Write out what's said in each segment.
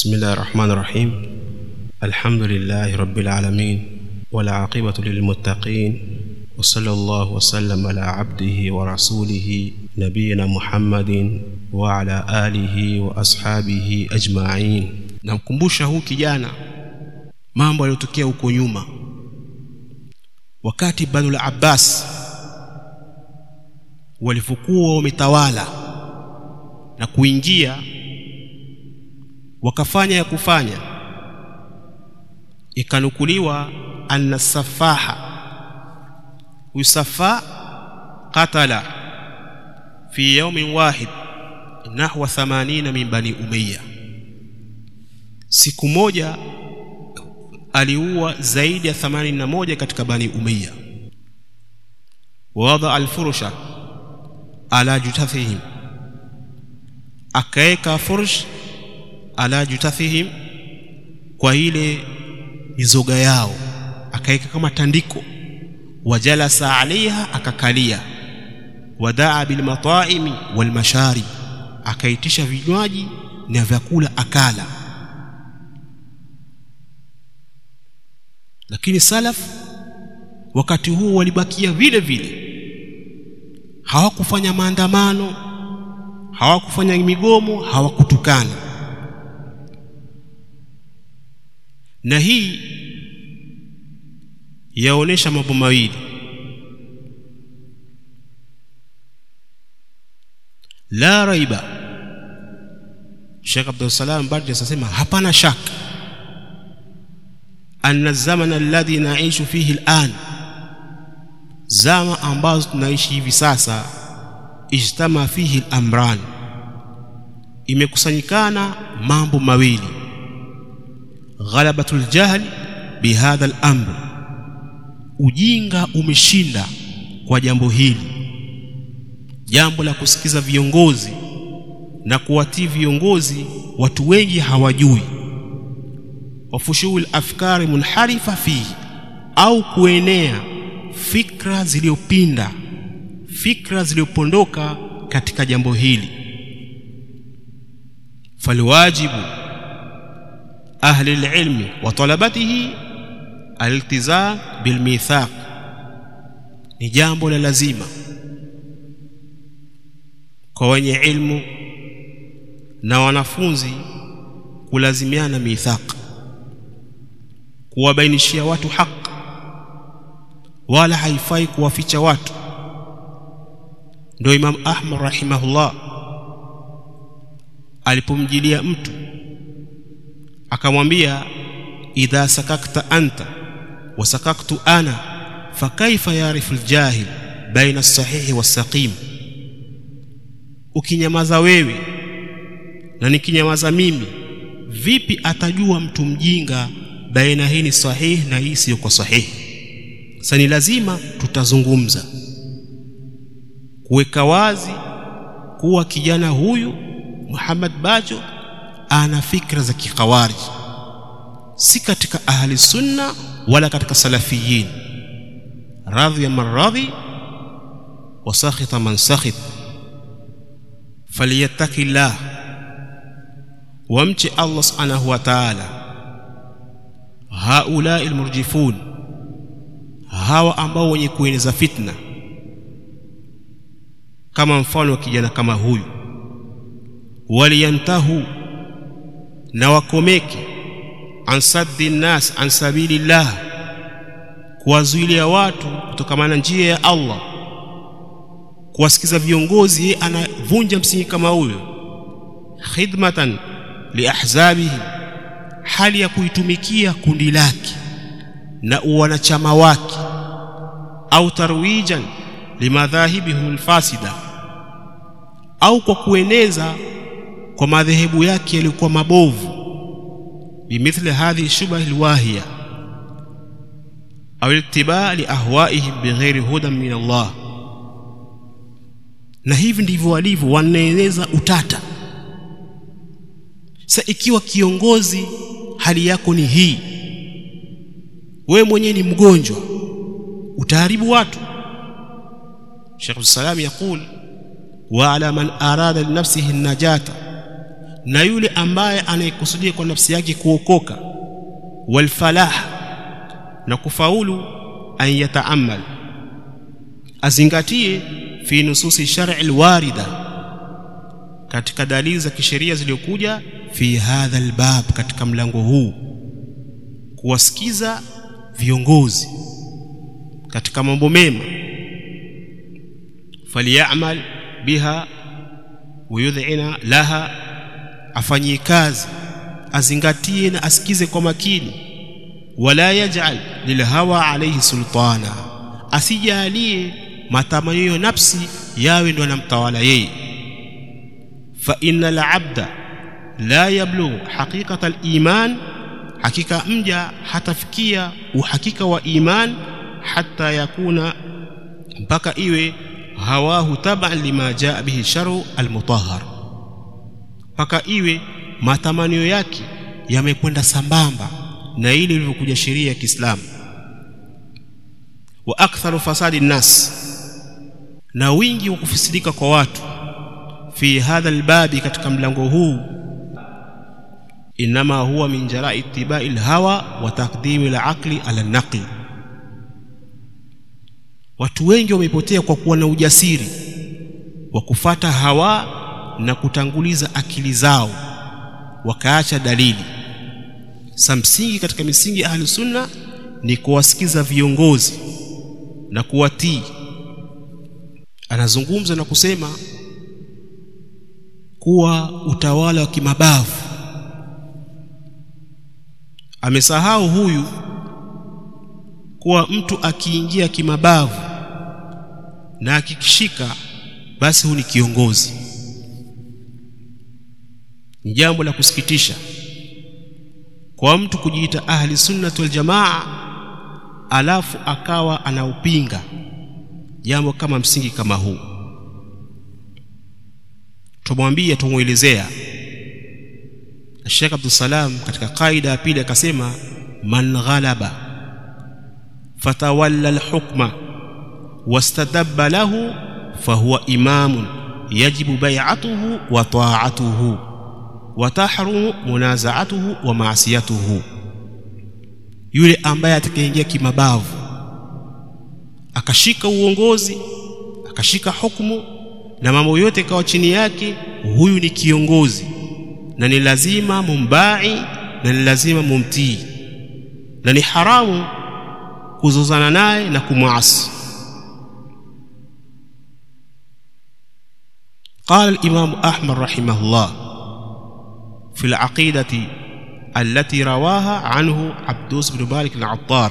بسم الله الرحمن الرحيم الحمد لله رب العالمين والعاقبة للمتقين وصلى الله وسلم على عبده ورسوله نبينا محمد وعلى آله وأصحابه أجمعين namkumbusha huu kijana mambo yaliyotokea huko nyuma wakati Banu Abbas walivyokuwa wametawala na kuingia wakafanya ya kufanya ikanukuliwa anna safaha usafa qatala fi yawmin wahid nahwa 80 min bani umayya siku moja aliua zaidi ya 81 katika bani umayya wada alfurusha ala jutathihim akaeka furush ala jutathihim kwa ile mizoga yao akaeka kama tandiko wajalasa alaiha akakalia wadaa bilmataimi walmasharib akaitisha vinywaji na vyakula akala lakini salaf wakati huo walibakia vile vile hawakufanya maandamano hawakufanya migomo hawakutukana na hii yaonesha mambo mawili la raiba Sheikh Abdul Salam Bardi asema hapana shaka anna zamana alladhi naishu fihi al'an zama ambazo tunaishi hivi sasa ijtama fihi al-amran imekusanyikana mambo mawili ghalabatul jahl bihadha al-amr ujinga umeshinda kwa jambo hili jambo la kusikiza viongozi na kuwatii viongozi watu wengi hawajui wafushuul afkari munharifa fihi au kuenea fikra zilizopinda fikra zilizopondoka katika jambo hili falwajibu ahli alilmi wa talabatihi aliltizam bilmithaq ni jambo la lazima kwa wenye ilmu na wanafunzi kulazimiana mithaq kuwabainishia watu haki wala haifai kuwaficha watu ndio Imam Ahmad rahimahullah alipomjilia mtu akamwambia idha sakakta anta wa sakaktu ana fakaifa yarifu aljahil baina as-sahihi was-saqim ukinyamaza wewe na nikinyamaza mimi vipi atajua mtu mjinga baina hii ni sahihi na hii siyo kwa sahihi sasa ni lazima tutazungumza kuweka wazi kuwa kijana huyu Muhammad Bajo ana fikra za kikhawarij si katika ahli sunna wala katika salafiyin radhiya man radhi wa sakhita man sakhit falyattaqillah wamche Allah subhanahu wa ta'ala haula almurjifun hawa ambao wenye kueneza fitna kama mfano wa kijana kama huyu waliyantahu na wakomeke an saddi nas an sabilillah kuwazuilia watu kutokamana njia ya Allah kuwasikiza viongozi yeye anavunja msingi kama huyo khidmatan liahzabihi hali ya kuitumikia kundi lake na uwanachama wake au tarwijan limadhahibihim alfasida au kwa kueneza kwa madhehebu yake yaliyokuwa mabovu bimithli hadhihi shubah alwahiya au ittiba li ahwaihim bighairi hudan min Allah na hivi ndivyo walivyo wanaeneza utata sa ikiwa kiongozi hali yako ni hii wewe mwenyewe ni mgonjwa utaharibu watu Sheikh Salam yakul wa ala man arada li nafsihi najata na yule ambaye anayekusudia kwa nafsi yake kuokoka walfalah na kufaulu an yataamal azingatie fi nususi shar'i alwarida katika dalili za kisheria zilizokuja fi hadha albab katika mlango huu kuwasikiza viongozi katika mambo mema falyamal biha wayudhina laha afanyie kazi azingatie na asikize kwa makini wala yaj'al lilhawa alayhi sultana asijalie matamanio ya nafsi yawe ndo anamtawala yeye fa innal abda la yablughu haqiqata al-iman hakika mja hatafikia uhakika wa iman hata yakuna mpaka iwe hawahu taban lima jaa bihi sharu almutahhar mpaka iwe matamanio yake yamekwenda sambamba na ile ilivyokuja sheria ya Kiislamu wa aktharu fasadi nnas na wingi wa kufisidika kwa watu fi hadha albabi katika mlango huu inma huwa min jarai ittibai alhawa wa taqdimi alaqli ala naqli watu wengi wamepotea kwa kuwa na ujasiri wa kufata hawa na kutanguliza akili zao wakaacha dalili samsingi katika misingi ya ahli sunna ni kuwasikiza viongozi na kuwatii anazungumza na kusema kuwa utawala wa kimabavu amesahau huyu kuwa mtu akiingia kimabavu na akikishika basi huyu ni kiongozi ni jambo la kusikitisha kwa mtu kujiita ahli sunnati wal jamaa alafu akawa anaupinga jambo kama msingi kama huu tumwambia tumuelezea Sheikh Abdul Salam katika kaida ya pili akasema man ghalaba fatawalla alhukma wastadabba lahu fahuwa imamun yajibu bai'atuhu wa ta'atuhu wa tahrumu munazaatuhu wa maasiyatuhu yule ambaye atakayeingia kimabavu akashika uongozi akashika hukumu na mambo yote kawa chini yake huyu ni kiongozi na ni lazima mumbai na ni lazima mumtii na ni haramu kuzozana naye na kumwasi قال الإمام أحمد رحمه الله في العقيدة التي رواها عنه عبدوس بن مالك العطار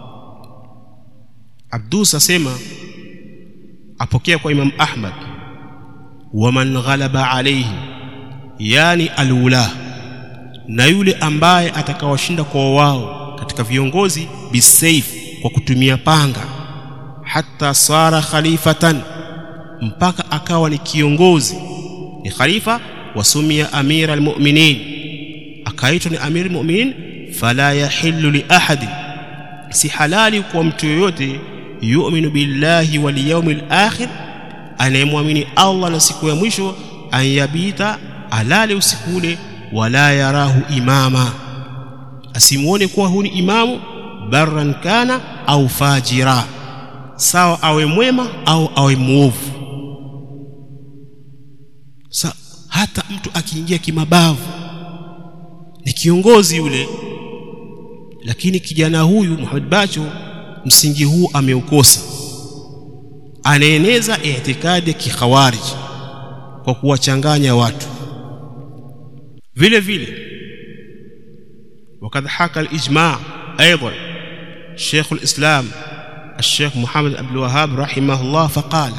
عبدوس أسمى أبوكيه kwa Imam Ahmad waman ghalaba alayhi yani alula na yule ambaye atakawashinda kwa wao katika viongozi bisayf kwa kutumia panga hata sara khalifatan mpaka akawa ni kiongozi ni khalifa wasumia amira almu'minin akaitwa ni amir almu'minin fala yahillu li ahadin si halali kwa mtu yoyote yu'minu billahi wal yawmil akhir anayemwamini Allah na siku ya mwisho anyabita alale usiku ule wala yarahu imama asimuone kuwa huni imamu barran kana au fajira sawa awe mwema au awe muovu sa hata mtu akiingia kimabavu ni kiongozi yule lakini kijana huyu Muhammad Bacho msingi huu ameukosa anaeneza itikadi ya kikhawarij kwa kuwachanganya watu vile vile وقد حكى الإجماع أيضا شيخ الإسلام الشيخ محمد عبد الوهاب رحمه الله فقال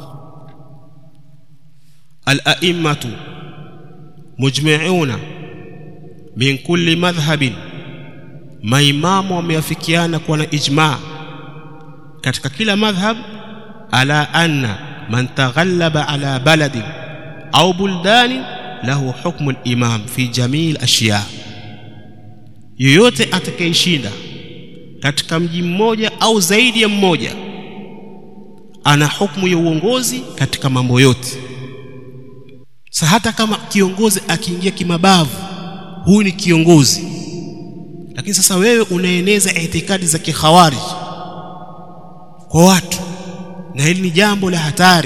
الأئمة مجمعون من كل مذهب maimamu wameafikiana kuwa na ijma katika kila madhhab ala anna man taghallaba ala baladin au buldanin lahu hukmu al-imam fi jamii al-ashya yoyote atakayeshinda katika mji mmoja au zaidi ya mmoja ana hukumu ya uongozi katika mambo yote sa hata kama kiongozi akiingia kimabavu huyu ni kiongozi lakini sasa wewe unaeneza itikadi za kikhawarij kwa watu na hili ni jambo la hatari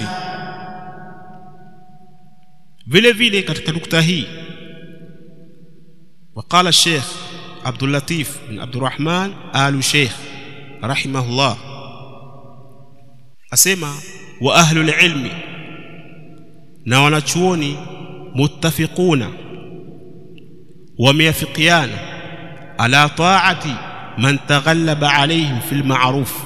vile vile katika nukta hii وقال الشيخ عبد اللطيف بن عبد الرحمن آل شيخ رحمه الله أسمع وأهل العلم na wanachuoni muttafiquna wameafikiana ala taati man taghallaba alaihim fil ma'ruf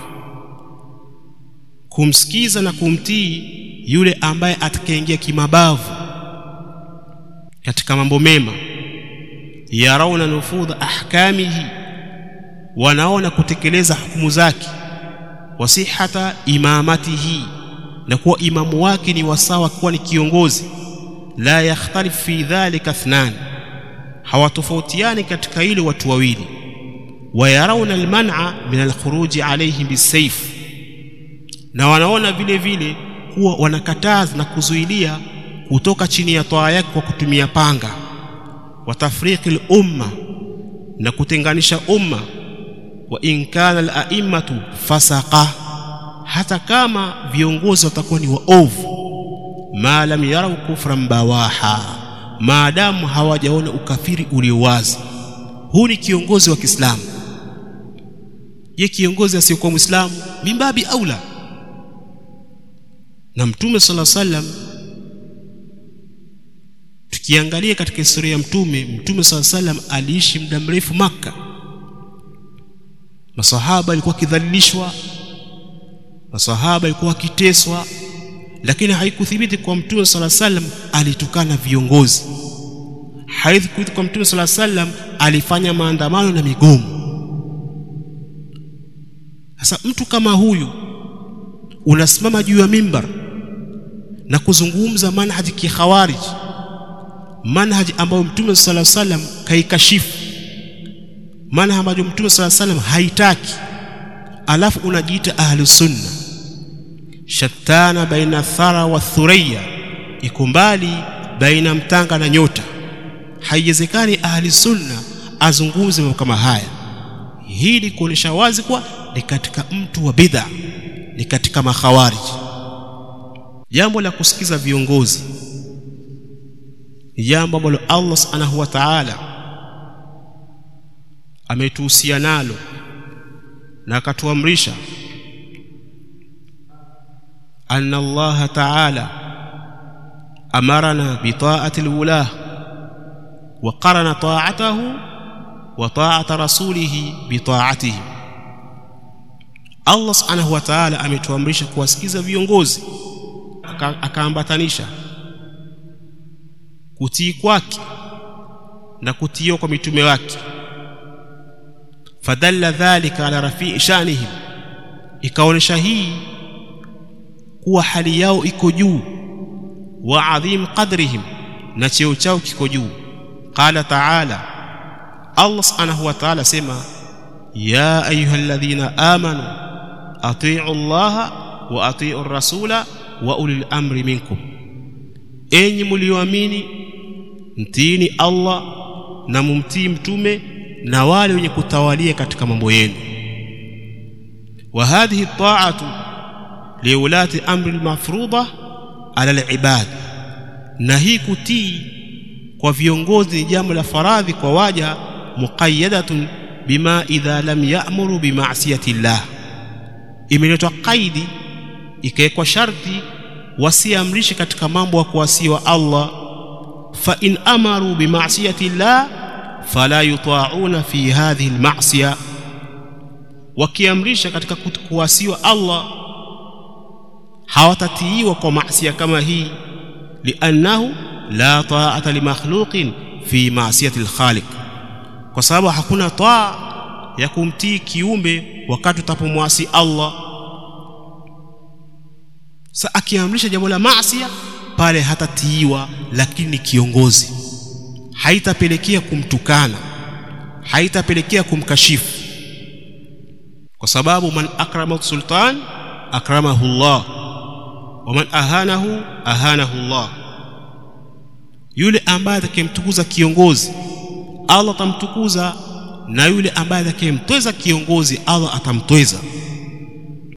kumsikiza na kumtii yule ambaye atakayeingia kimabavu katika mambo mema yarauna nufudha ahkamihi wanaona kutekeleza hukumu zake wasihata imamatihi na kuwa imamu wake ni wasawa kuwa ni kiongozi la yakhtalif fi dhalika ithnan hawatofautiani katika ile watu wawili wayarauna alman'a min alkhuruji alayhim bisayf na wanaona vile vile kuwa wanakataza na kuzuilia kutoka chini ya toa yake kwa kutumia panga wa tafriqi al-umma na kutenganisha umma wa in kana al-a'immatu fasaqa hata kama viongozi watakuwa ni waovu ma lam yarau kufran bawaha maadamu hawajaona ukafiri ulio wazi huu ni kiongozi wa Kiislamu je kiongozi asiyekuwa Muislamu mimbabi aula na mtume sala sallam tukiangalia katika historia ya mtume mtume sala sallam aliishi muda mrefu maka masahaba walikuwa wakidhalilishwa masahaba walikuwa wakiteswa lakini haikuthibiti kwa mtume sala sallam alitukana viongozi haikuthibiti kwa mtume sala sallam alifanya maandamano na migomo sasa mtu kama huyu unasimama juu ya mimbar na kuzungumza manhaji kikhawarij manhaji ambayo mtume sala sallam kaikashifu manhaji ambayo mtume sala sallam haitaki alafu unajiita ahlu sunna shattana baina thara wa thuriya iko mbali baina mtanga na nyota haiwezekani ahli sunna azungumze mambo kama haya hii ni kuonyesha wazi kuwa ni katika mtu wa bid'a ni katika makhawarij jambo la kusikiza viongozi ni jambo ambalo Allah subhanahu wa ta'ala ametuhusia nalo na akatuamrisha anna Allah ta'ala amarana bi ta'ati al-wulah wa qarana ta'atahu wa ta'ata rasulih bi ta'atihi Allah subhanahu wa ta'ala ametuamrisha kuwasikiza viongozi akaambatanisha kutii kwake na kutiiwa kwa mitume wake fadalla dhalika ala rafii shanihim ikaonesha hii kuwa hali yao iko juu wa adhim qadrihim na cheo chao kiko juu qala ta'ala Allah subhanahu wa ta'ala sema ya ayyuhalladhina amanu atii'u Allah wa atii'u rasula wa ulil amri minkum enyi mlioamini mtiini Allah na mumtii mtume na wale wenye kutawalia katika mambo yenu wa hadhihi ta'atu liulati amri almafruḍa ala alibad na hii kutii kwa viongozi ni jambo la faradhi kwa waja muqayyadatun bima idha lam ya'muru bima'siyati llah imeletwa kaidi ikawekwa sharti wasiamrishe katika mambo ya kuasiwa Allah fa in amaru bima'siyati llah fala yuta'una fi hadhihi alma'siya wakiamrisha katika kuasiwa Allah hawatatiiwa kwa maasiya kama hii liannahu la ta'ata limakhluqin fi ma'siyati alkhaliq kwa sababu hakuna taa ya kumtii kiumbe wakati utapomwasi Allah sa akiamrisha jambo la maasiya pale hatatiiwa lakini ni kiongozi haitapelekea kumtukana haitapelekea kumkashifu kwa sababu man akrama sultan akramahu Allah wa man ahanahu ahanahu Allah yule ambaye atakayemtukuza kiongozi Allah atamtukuza na yule ambaye atakayemtweza kiongozi Allah atamtweza